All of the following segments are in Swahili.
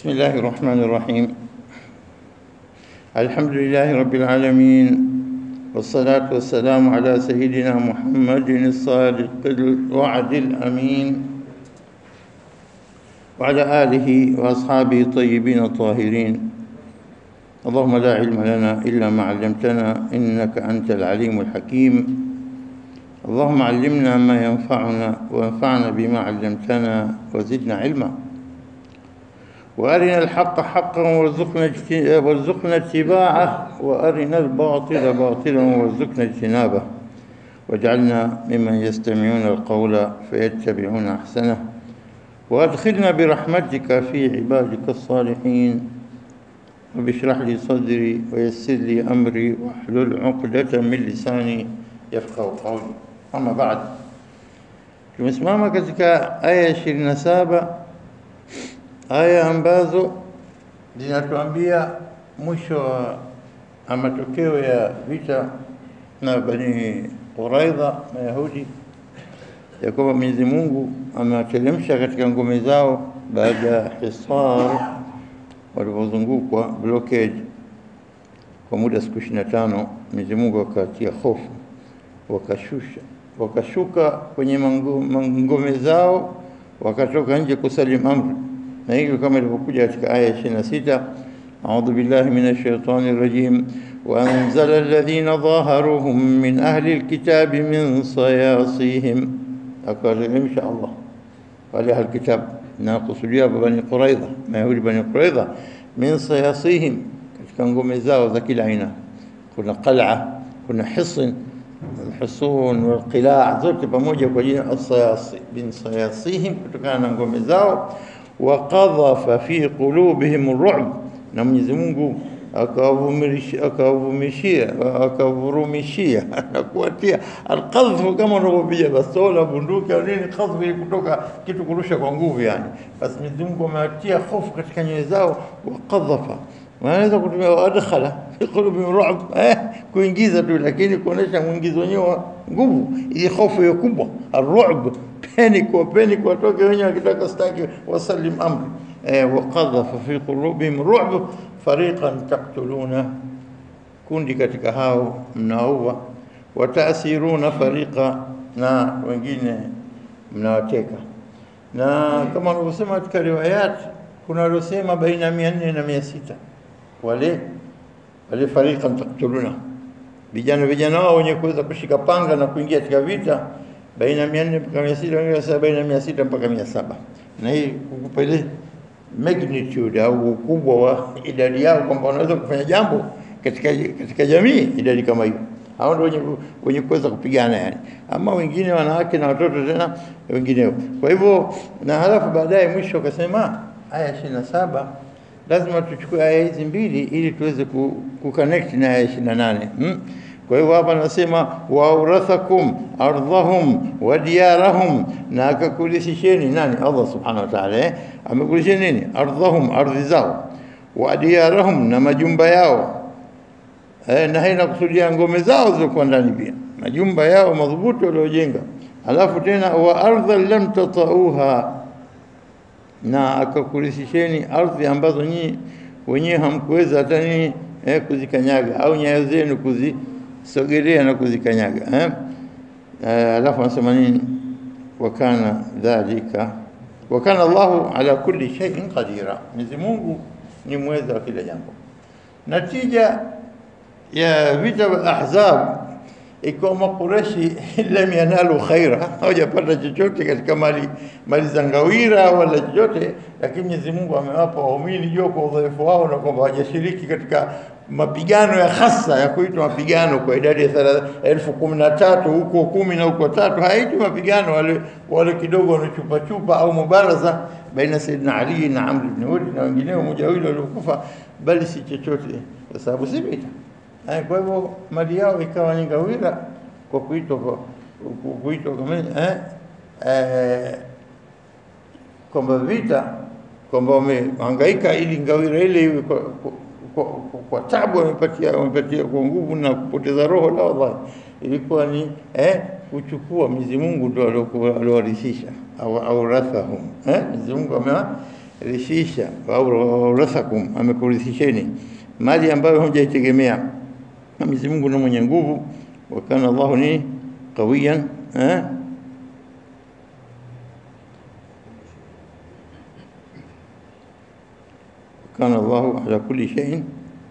بسم الله الرحمن الرحيم الحمد لله رب العالمين والصلاة والسلام على سيدنا محمد الصادق الوعد الأمين وعلى آله وأصحابه الطيبين الطاهرين اللهم لا علم لنا إلا ما علمتنا إنك أنت العليم الحكيم اللهم علمنا ما ينفعنا وانفعنا بما علمتنا وزدنا علما وارنا الحق حقا وارزقنا اجت- وارزقنا اتباعه وارنا الباطل باطلا وارزقنا اجتنابه واجعلنا ممن يستمعون القول فيتبعون احسنه وادخلنا برحمتك في عبادك الصالحين رب اشرح لي صدري ويسر لي امري واحلل عقدة من لساني يفقه قولي اما بعد tumesimama katika aya ishirini na saba aya ambazo zinatuambia mwisho wa wa matokeo ya vita na Bani Quraidha Mayahudi ya kwamba Mwenyezi Mungu amewateremsha katika ngome zao baada ya hisar walipozungukwa blockade kwa muda siku ishirini na tano Mwenyezi Mungu akatia hofu wakashusha wakashuka kwenye mango- ngome zao wakatoka nje kusalim amri na hivyo kama ilivyokuja katika aya ya 26 أعوذ بالله من الشيطان الرجيم وأنزل الذين ظاهروهم من أهل الكتاب من صياصيهم أقول إن شاء الله قال أهل الكتاب ناقصوا بني قريظة ما يهود بني قريظة من صياصيهم katika ngome zao za kila aina kuna qal'a kuna hisin alhusun walqila' zote pamoja kwa jina as-sayasi bin sayasihim kutokana na ngome zao wa qadhafa fi qulubihim ar-ru'b na Mwenyezi Mungu akawavumilishia akawavumishia akavurumishia na kuwatia alqadhfu kama unavyopiga bastola bunduki au nini qadhfu ni kutoka kitu kurusha kwa nguvu yani basi Mwenyezi Mungu amewatia hofu katika nyoyo zao wa qadhafa wanaweza kutumia adkhala fi qulubihim ru'b eh kuingiza tu lakini kuonesha mwingizo wenyewe wa nguvu ili hofu hiyo kubwa ar-ru'b panic kwa panic watoke wenyewe wakitaka staki wasallim amri eh waqadhafa fi qulubihim ru'b fariqan taqtuluna kundi katika hao mnaua wataasiruna fariqa na wengine mnawateka na kama wanavyosema katika riwayat kuna waliosema baina ya 400 na 600 wale wale fariqan taqtuluna vijana vijana wao wenye kuweza kushika panga na kuingia katika vita baina ya 400 mpaka 600 wengine wanasema baina ya 600 mpaka 700 na hii kukupa ile magnitude au ukubwa wa idadi yao kwamba wanaweza kufanya jambo katika katika jamii idadi kama hiyo hao ndio wenye wenye kuweza kupigana yani ama wengine wanawake na watoto tena wengineo kwa hivyo na halafu baadaye mwisho akasema aya 27 lazima tuchukue aya hizi mbili ili tuweze ku, ku connect na aya 28 hmm? kwa hivyo hapa anasema waurathakum ardhahum wa diyarahum na akakulishisheni nani Allah subhanahu wa ta'ala eh? amekulisheni nini ardhahum ardhi zao wa diyarahum na majumba yao eh, na haina kusudia ngome zao zilizokuwa ndani pia majumba yao madhubuti waliojenga alafu tena wa ardha lam tatauha na akakurisisheni ardhi ambazo nyinyi wenyewe hamkuweza hata nini eh, kuzikanyaga au nyayo zenu kuzisogelea na kuzikanyaga eh? Eh, alafu anasema nini wakana dhalika wakana Allahu ala kulli shay'in qadira Mwenyezi Mungu ni mweza wa kila jambo natija ya vita vya Ahzab ikiwa Makureshi lam yanalu khaira, hawajapata chochote katika mali mali za ngawira wala chochote, lakini Mwenyezi Mungu amewapa waumini jua kwa udhaifu wao na kwamba hawajashiriki katika mapigano ya hasa ya kuitwa mapigano kwa idadi ya thela- elfu kumi na tatu huko kumi na huko tatu, haitwi mapigano wale wale kidogo wanachupa chupa au mubaraza baina Sayyidina Ali na Amr ibn Hud na wengineo moja wawili waliokufa, bali si chochote, kwa sababu si vita. Eh, Kwa hivyo mali yao ikawa ni ngawira kwa kuitwa kwa ku- kuitwa kama eh, eh, kwamba vita kwamba wamehangaika ili ngawira ile iwe kwa, kwa, kwa, kwa, kwa tabu wamepatia wamepatia kwa nguvu na kupoteza roho la wallahi ilikuwa ni eh, kuchukua Mwenyezi Mungu ndio aliokuwa- aliowarithisha au aurathahum eh, Mwenyezi Mungu amewa rishisha au rasakum, amekurithisheni mali ambayo hujaitegemea. Mwenyezi Mungu ni mwenye nguvu, wa kana Allahu ni qawiyan eh? kana Allahu ala kulli shay'in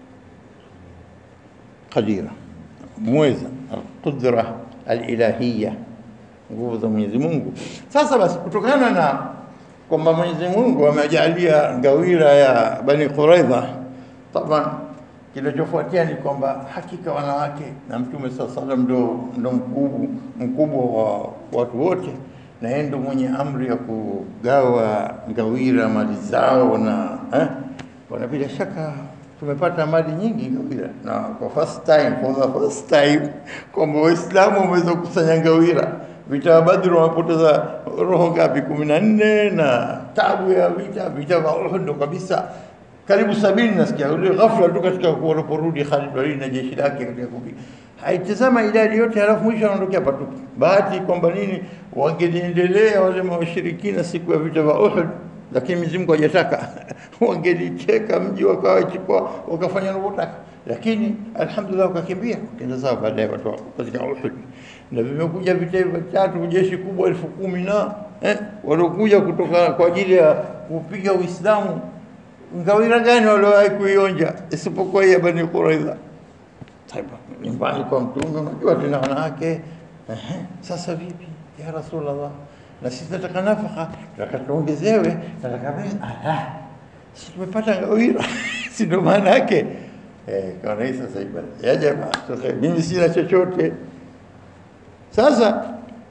qadira, mweza alqudra alilahiyya, nguvu za Mwenyezi Mungu. Sasa basi, kutokana na kwamba Mwenyezi Mungu amejalia ngawira ya Bani Quraidha, taban kinachofuatia ni kwamba hakika wanawake na Mtume saa salam ndo, ndo mkubwa mkubwa wa watu wote, na yeye ndo mwenye amri ya kugawa ngawira mali zao na eh, wana bila shaka tumepata mali nyingi ngawira, na kwa first time, for the first time kwamba Waislamu wameweza kukusanya ngawira. Vita ya Badri wamepoteza roho ngapi? kumi na nne na tabu ya vita vita vya Uhud ndo kabisa karibu sabini nasikia ule ghafla tu katika waliporudi Khalid Walid na jeshi lake katika kupi haitazama idadi yote, halafu mwisho anaondokea patupu. Bahati kwamba nini, wangeliendelea wale mawashirikina siku ya vita vya Uhud, lakini Mwenyezi Mungu hajataka wangelicheka mji wakawachukua wakafanya wanavyotaka, lakini alhamdulillah wakakimbia wakaenda zao baadaye watu katika Uhud, na vimekuja vita hivyo tatu, jeshi kubwa elfu kumi na eh, waliokuja kutoka kwa ajili ya kupiga Uislamu ngawira gani waliowahi kuionja isipokuwa ya Bani Quraidha? Nyumbani kwa Mtume, unajua tena wanawake. Ehe, sasa vipi ya Rasulullah, na sisi tunataka nafaka, tunataka tuongezewe, tunataka ala, si tumepata ngawira si ndo maana yake eh, kaona hii sasa ibada ya jamaa, mimi sina chochote. Sasa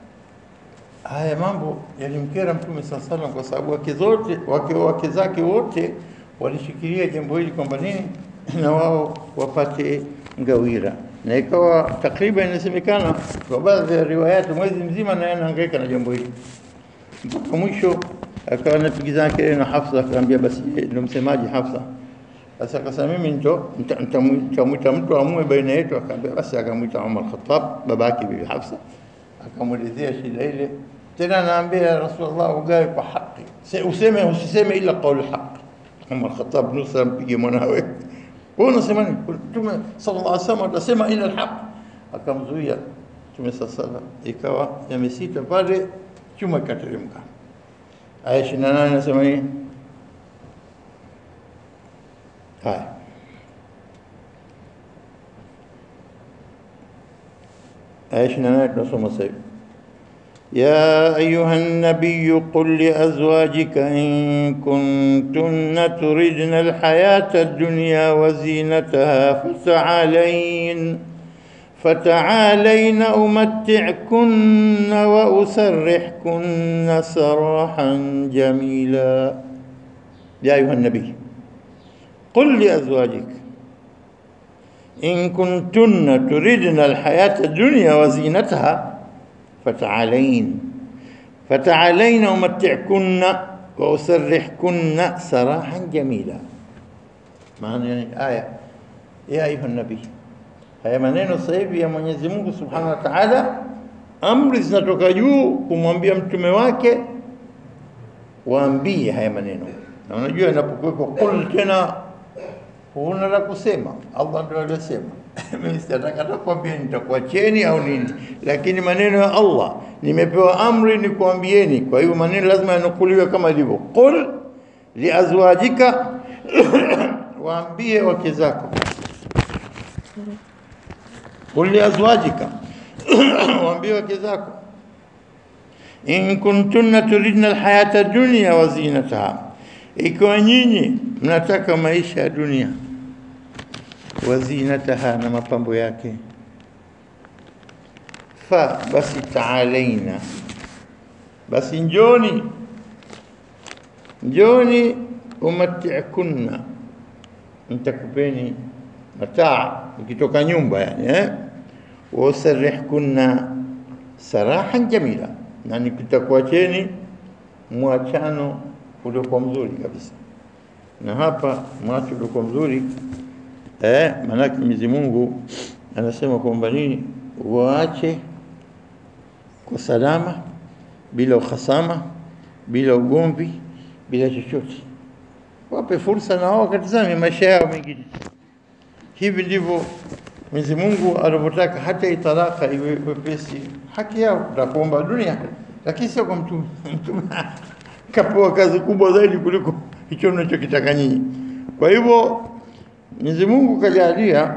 haya mambo yalimkera Mtume saa salam, kwa sababu wake zote wake wake zake wote walishikilia jambo hili kwamba nini, na wao wapate ngawira, na ikawa takriban inasemekana kwa baadhi ya riwayati mwezi mzima naye anahangaika na jambo hili mpaka mwisho akawa anapigizana kelele na Hafsa, akaambia basi, ndio msemaji Hafsa. Sasa akasema mimi nito nitamwita mtu amue baina yetu, akaambia basi, akamwita Umar Khattab, babake bibi Hafsa, akamwelezea shida ile. Tena anaambia Rasulullah, ugawe kwa haki, useme usiseme ila qaul haq. Umar Khattab nusa mpige mwanawe, wewe unasema nini? Mtume sallallahu alaihi wasallam atasema ila alhaq, akamzuia Mtume sallallahu alaihi wasallam, ikawa yamesita pale, chuma ikateremka. Aya 28 nasema nini? Haya, aya 28 tunasoma sasa hivi يا أيها النبي قل لأزواجك إن كنتن تردن الحياة الدنيا وزينتها فتعالين فتعالين أمتعكن وأسرحكن سراحا جميلا يا أيها النبي قل لأزواجك إن كنتن تردن الحياة الدنيا وزينتها فتعالين فتعالين أمتعكن وأسرحكن سراحا جميلا maana yani aya ya ayuha nabii haya maneno sasa hivi ya Mwenyezi Mungu Subhanahu wa Ta'ala amri zinatoka juu kumwambia mtume wake waambie haya maneno na unajua inapokuwepo qul tena huna la kusema Allah ndio aliyosema mimi sitataka nakwambia nitakuacheni au nini, lakini maneno ya Allah nimepewa amri nikwambieni. Kwa hivyo maneno lazima yanukuliwe kama ilivyo. Qul liazwajika, waambie wake zako. Qul liazwajika, waambie wake zako, in kuntunna turidna alhayata dunya wa zinataha, ikiwa nyinyi mnataka maisha ya dunia wazinataha na mapambo yake, fa basi taalaina, basi njoni njoni, umatikunna, nitakupeni mataa ukitoka nyumba yani eh? wasarihkunna sarahan jamila, na nikitakuacheni mwachano uliokuwa mzuri kabisa. Na hapa mwacho uliokuwa mzuri eh, maanake Mwenyezi Mungu anasema kwamba nini, waache kwa salama, bila uhasama, bila ugomvi, bila chochote. wape fursa na wao wakatizame maisha yao mengine. Hivi ndivyo Mwenyezi Mungu alivyotaka, hata italaka iwe wepesi, haki yao takuomba dunia, lakini sio kwa mtume. Mtume kapewa kazi kubwa zaidi kuliko hicho mnachokitaka nyinyi. Kwa hivyo Mwenyezi Mungu kajalia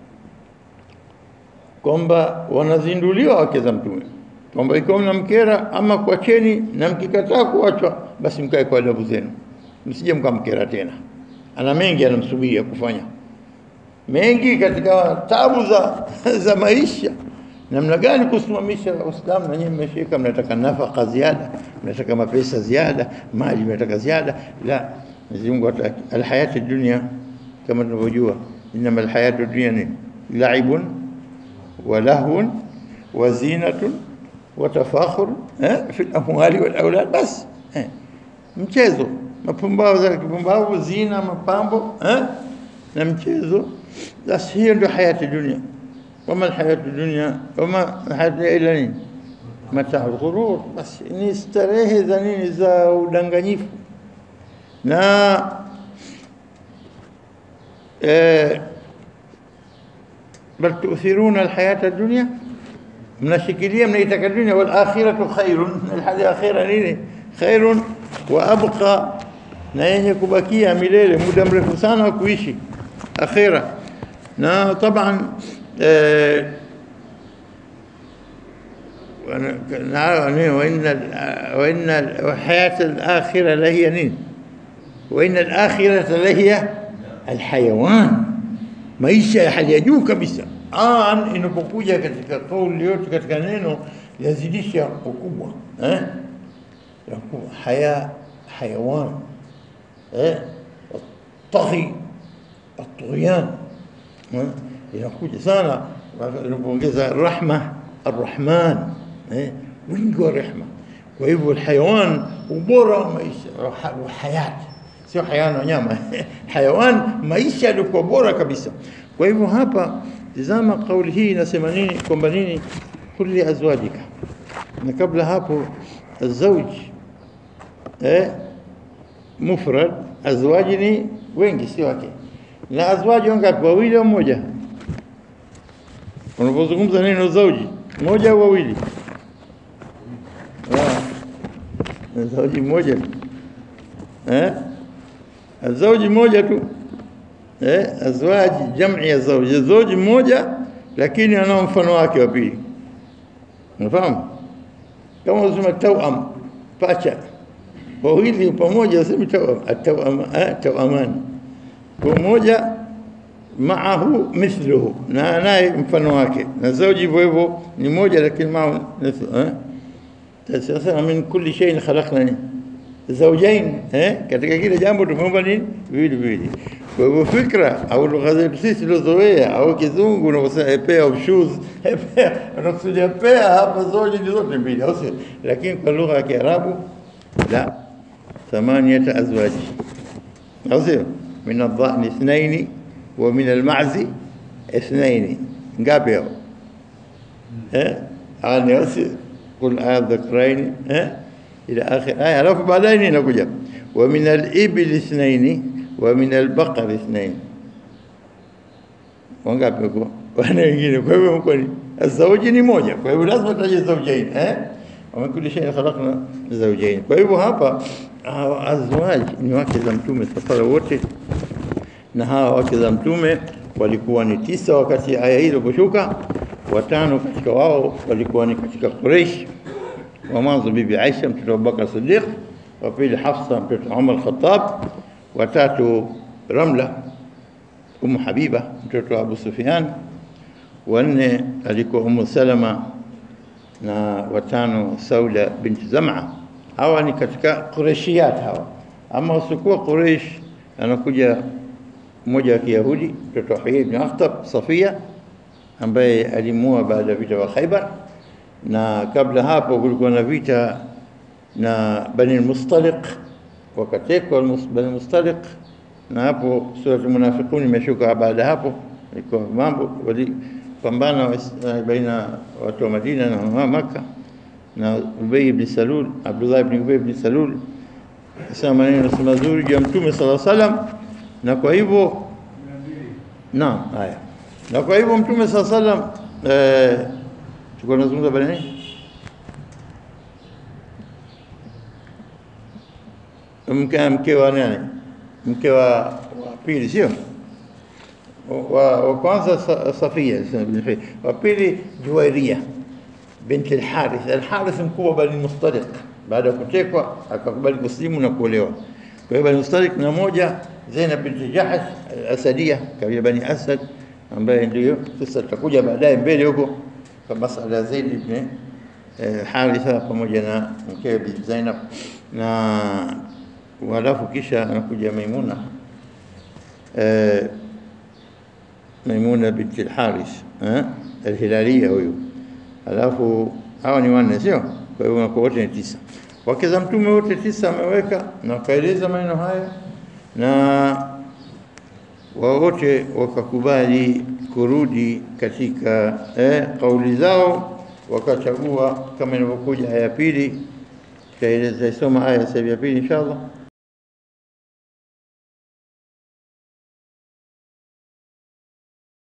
kwamba wanazinduliwa wake za mtume kwamba ikiwa mnamkera ama kuacheni, na mkikataa kuachwa, basi mkae kwa adabu zenu, msije mkamkera tena. Ana mengi anamsubiria kufanya mengi katika tabu za, za maisha, namna gani kusimamisha Uislamu. Na nyinyi mmeshika, mnataka nafaka ziada, mnataka mapesa ziada, mali mnataka ziada. La, Mwenyezi Mungu hataki. Alhayati dunia kama tunavyojua, innama alhayatu dunia ni laibun wa lahwun wa zinatun wa tafakhur eh, fi amwali wal aulad, bas eh, mchezo, mapumbavu za kipumbavu, zina, mapambo eh, na mchezo. Basi hiyo ndio hayati dunia. Wama alhayatu dunia wama alhayatu ila nini? Mataa alghurur, basi ni starehe za nini, za udanganyifu na eh, bal tu'thiruna alhayata dunya mnashikilia mnaitaka dunia, wal akhiratu khairun, alhali akhira nini? Khairun wa abqa, na yenye kubakia milele, muda mrefu sana wa kuishi akhira. Na taban eh, وإن الحياة الآخرة لهي نين وإن الآخرة لهي الحيوان maisha ya hali ya juu kabisa. An inapokuja katika kauli yote katika neno yazidisha ukubwa eh, ya ukubwa. haya hayawan eh, taghi atughyan eh, inakuja sana inapoongeza rahma arrahman eh, wingi wa rehma. Kwa hivyo alhayawan ubora wa maisha wa hayati sio hayawan wanyama hayawan maisha yalikuwa bora kabisa. Kwa hivyo hapa tizama kauli hii inasema nini, kwamba nini, kulli azwajika, na kabla hapo azauj eh, mufrad, azwaji ni wengi, sio wake. Na azwaji wangapi? Wawili au mmoja? Unapozungumza neno zauji, moja au wawili? Zauji mmoja eh Azauji moja tu eh, azwaji jam'i ya zauji, zauji mmoja lakini anao mfano wake wa pili. Unafahamu? Kama unasema tawam, pacha wawili pamoja, usemi tawam, atawam, tawaman, kwa moja maahu mithluhu, na naye mfano wake, na zauji hivyo hivyo ni moja, lakini maahu mithluhu eh. Sasa min kulli shay'in khalaqna zaujain eh, katika kile jambo tumeomba nini? Viwili viwili. Kwa hivyo fikra au lugha zetu sisi tulizozoea au kizungu unaposema a pair of shoes, a pair, unakusudia pair hapa, zote ni zote mbili, au sio? Lakini kwa lugha ya Kiarabu la thamaniyata azwaji, au sio? min adhani ithnaini wa min almazi ithnaini, ngapi hao eh? Ani au sio? Qul adhakraini eh إلى آخر آية alafu baadaye nini inakuja wa min al-ibli ithnaini wa min al-baqar ithnaini wangapi huko wana wengine kwa hivyo mko ni azauji ni moja kwa hivyo lazima taje zaujain eh wa kulli shay khalaqna zawjayn kwa hivyo hapa hawa azwaj ni wake za mtume safara wote na hawa wake za mtume walikuwa ni tisa wakati aya hii iliposhuka watano katika wao walikuwa ni katika Quraysh wa mwanzo bibi Aisha mtoto wa Abubakar Siddiq, wa pili Hafsa mtoto wa Umar Khattab, wa tatu Ramla Umu Habiba mtoto wa Abu Sufyan, wa nne alikuwa Umu Salama na watano Sauda binti Zam'a. Hawa ni katika Qurayshiyat hawa, ama wasikuwa Quraysh, anakuja mmoja wa Kiyahudi mtoto wa Huyai ibn Akhtab Safia, ambaye alimua baada ya vita wa Khaibar na kabla hapo kulikuwa na vita na Bani Mustaliq, wakatekwa Bani Mustaliq, na hapo suratul Munafiqun imeshuka. Baada hapo ilikuwa mambo walipambana baina watu wa Madina na Makka, na Ubay ibn Salul, Abdullah ibn Ubay ibn Salul sema maneno si mazuri juu ya Mtume sala salam, na kwa hivyo naam, haya na kwa hivyo Mtume sala salam eh, tulikuwa tunazungumza bali nini? Mke mke wa nani? Mke wa, wa pili sio? wa, wa kwanza Sa- Safia wa pili Juwairia binti al-Harith. Al-Harith mkubwa Bani Mustariq, baada ya kutekwa akakubali kuslimu na kuolewa. Kwa hiyo Bani Mustariq na moja Zainab binti Jahash al-Asadia, kabila Bani Asad, ambaye ndio sasa tutakuja baadaye mbele huko kwa masala ya Zaid ibn eh, Haritha pamoja na mkewe Bi Zainab na walafu kisha anakuja Maimuna eh, Maimuna binti al-Harith eh, al-Hilaliya huyu. Alafu hawa ni wanne sio? Kwa hiyo wanakuwa wote ni tisa. Wake za mtume wote tisa ameweka na wakaeleza maneno haya na wao wote wakakubali kurudi katika eh, kauli zao, wakachagua kama inavyokuja aya ya pili. Tutaeleza isoma aya sasa ya pili inshallah.